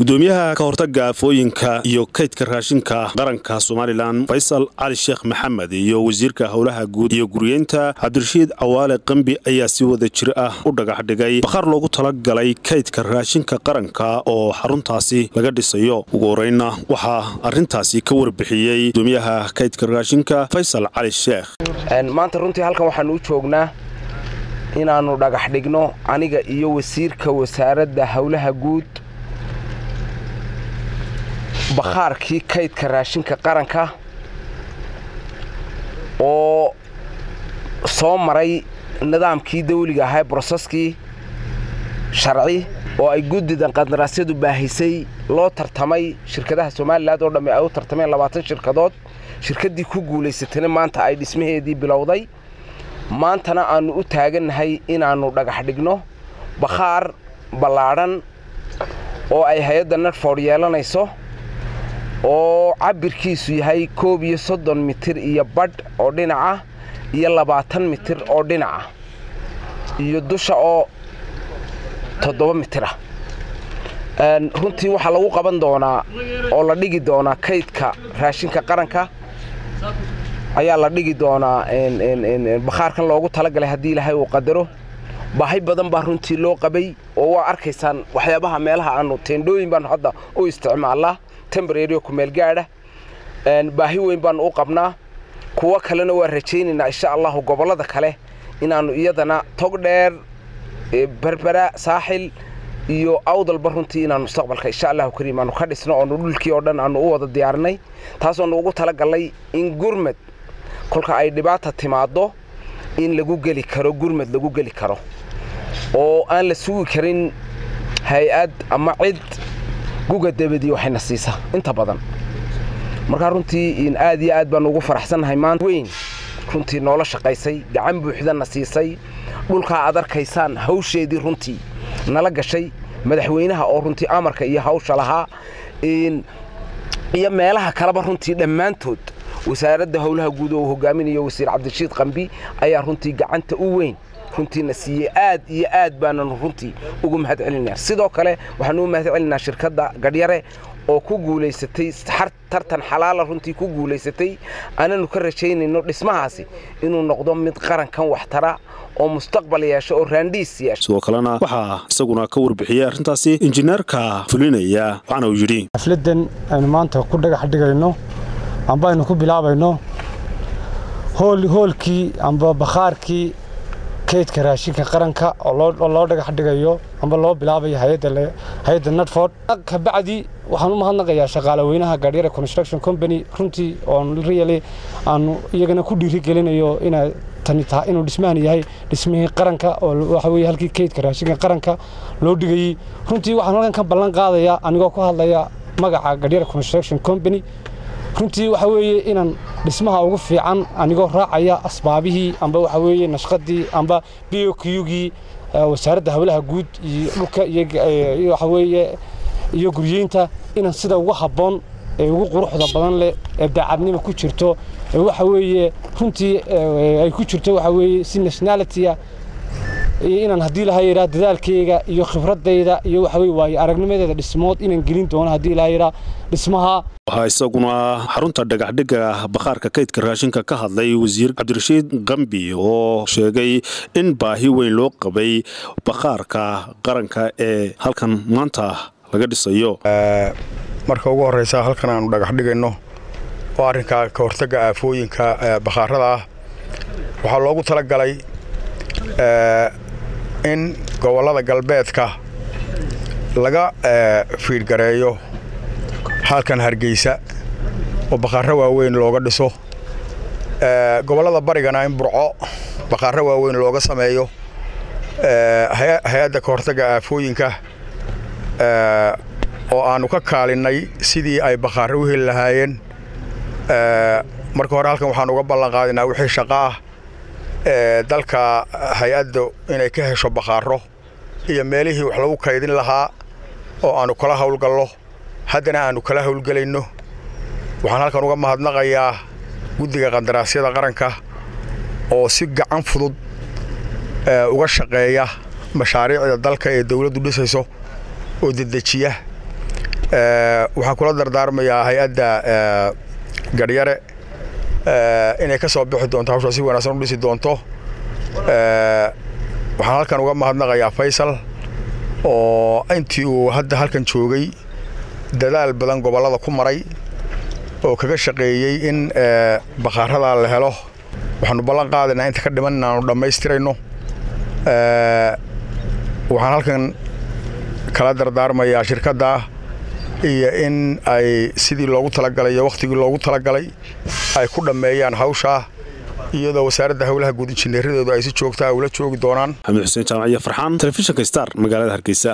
gudoomiyaha ka hortaga aafooyinka iyo kaydka raashinka qaranka somalilan faysal cali sheekh maxamed iyo wasiirka howlaha guud iyo guriyeynta cabdirashiid cawaale qambi ayaa si wada jir ah u dhagax dhigay bakhaar loogu talagalay kaydka raashinka qaranka oo xaruntaasi laga dhisayo ugu horeyna waxaa arintaasi ka warbixiyey gudoomiyaha kaydka raashinka faysal cali sheekh maanta runtii halkan waxaanu u joognaa inaannu dhagax dhigno aniga iyo wasiirka wasaaradda howlaha guud bakhaarkii kaydka raashinka qaranka oo soo maray nidaamkii dawliga ahaa broseskii sharci oo ay guddidan qandaraasyadu baahisay loo tartamay shirkadaha somalilan oo dhamme ay u tartameen labaatan shirkadood shirkaddii ku guulaysatayna maanta ay dhismaheedii bilowday maantana aannu u taagannahay inaannu dhagax dhigno bakhaar ballaadhan oo ay hay-adda nadford yeelanayso oo cabbirkiisu yahay koob iyo soddon mitir iyo badh oo dhinaca iyo labaatan mitir oo dhinaca iyo dusha oo toddoba mitir ah runtii waxaa lagu qaban doonaa oo la dhigi doonaa kaydka raashinka qaranka ayaa la dhigi doonaa bakhaarkan loogu talagalay haddii ilaahay uu qadaro baahi badan baa runtii loo qabay oo waa arkaysaan waxyaabaha meelaha aanu teendhooyin baanu hadda u isticmaalnaa tembarerio kumeel gaadha baahi weyn baanu u qabnaa kuwo kalena waa rajaynaynaa insha allahu gobollada kale inaannu iyadana tog dheer berbera saaxil iyo awdalba runtii inaannu mustaqbalka insha allahu kariim aanu ka dhisno oonu dhulkii oo dhan aanu u wada diyaarinay taasoonu ugu talagallay in gurmad kolka ay dhibaata timaaddo in lagu geli karo gurmad lagu geli karo oo aan la sugi karin hay-ad ama cid guga dabadii waxayna siisaa inta badan markaa runtii aad iyo aad baanu ugu faraxsannahay maanta weyn runtii noola shaqaysay gacan buuxdana siisay dhulkaa aad arkaysaan hawsheedii runtii nala gashay madaxweynaha oo runtii amarka iyo hawsha lahaa iyo meelaha kaleba runtii dhammaantood wasaaradda howlaha guud oo uu hogaaminayo wasiir cabdirashiid qambi ayaa runtii gacanta u weyn runtiina siiyey aad iyo aad baananu runtii ugu mahad celinaa sidoo kale waxaanu u mahad celinaa shirkadda gadhyare oo ku guulaysatay tartan xalaala runtii ku guulaysatay aananu ka rajaynayno dhismahaasi inuu noqdo mid qarankan waxtara oo mustaqbal yeesho oo raandhiis yeesho sidoo kalena waxaa isaguna ka warbixiyey arrintaasi injineerka fulinaya waxaana uu yidhi xafladan aynu maanta ku dhagax dhigayno amba aynu ku bilaabayno hoolkii amba bakhaarkii kaydka raashinka qaranka oo loo dhagax dhigayo amba loo bilaabayo hay-adda nadford kabacdi waxaan u mahadnaqayaa shaqaale weynaha gaadhyare construction company runtii oon really aanu iyagana ku dhiirigelinayo inay tani tahay inuu dhismahan yahay dhismihii qaranka oo waxa weye halkii kaydka raashinka qaranka loo dhigayey runtii waxaan halkan ka ballan qaadayaa anigoo ku hadlaya magaca gaadhyare construction company runtii waxa weeye inaan dhismaha ugu fiican anigoo raacaya asbaabihii amba waxa weeye nashqadii amba b o qgii wasaaradda howlaha guud iyo dhulka iyo waxa weeye iyo guryeynta inaan sida ugu habboon ee ugu quruxda badan leh ee daacadnimo ku jirto ee waxa weeye runtii ay ku jirto waxa weeye si nationalitya iyo inaan haddii lahaa yidhaa dadaalkayga iyo khibradayda iyo waxa weye waayo aragnimadeeda dhismood inaan gelin doono haddii lahaa yidhaa dhismaha waxaa isaguna xarunta dhagaxdhigga bakhaarka kaydka raashinka ka hadlay wasiir cabdirashiid qambi oo sheegay in baahi weyn loo qabay bakhaarka qaranka ee halkan maanta laga dhisayo marka ugu horreysa halkan aanu dhagax dhigayno oo arrinka ka hortagga aafooyinka bakhaarada ah waxaa loogu tala galay in gobollada galbeedka laga fiidhgareeyo halkan hargeysa oo bakhaarro waaweyn looga dhiso gobollada barigana in burco bakhaarro waaweyn looga sameeyo hay-adda ka hortagga aafooyinka oo aannu ka kaalinnay sidii ay bakhaarro u heli lahaayeen marka hore halkan waxaan uga ballan qaadinaa wixii shaqo ah dalka hay-adda inay ka hesho bakhaarro iyo meelihii wax lagu kaydin lahaa oo aannu kala hawlgallo haddana aannu kala hawlgelayno waxaan halkan uga mahadnaqayaa guddiga qandaraasyada qaranka oo si gacan fudud uga shaqeeya mashaariicda dalka ee dawladdu dhisayso oo dedejiya waxaan kula dardaarmayaa hay-adda gadhyare inay ka soo bixi doonto hawshaa si wanaagsan u dhisi doonto waxaan halkan uga mahadnaqayaa faysal oo intii uu hadda halkan joogay dadaal badan gobollada ku maray oo kaga shaqeeyey in bakhaaradaa la helo waxaanu ballan qaadaynaa inta ka dhiman inaanu dhammaystirayno waxaan halkan kala dardaarmayaa shirkadda iyo in ay sidii loogu talagalay iyo wakhtigii loogu talagalay ay ku dhammeeyaan hawshaa iyadoo wasaaradda howlaha guud injineeradoodu ay si joogtaa ula joogi doonaan xamiid xuseen jaamaciya farxaan telefishinka star magaalada hargeysa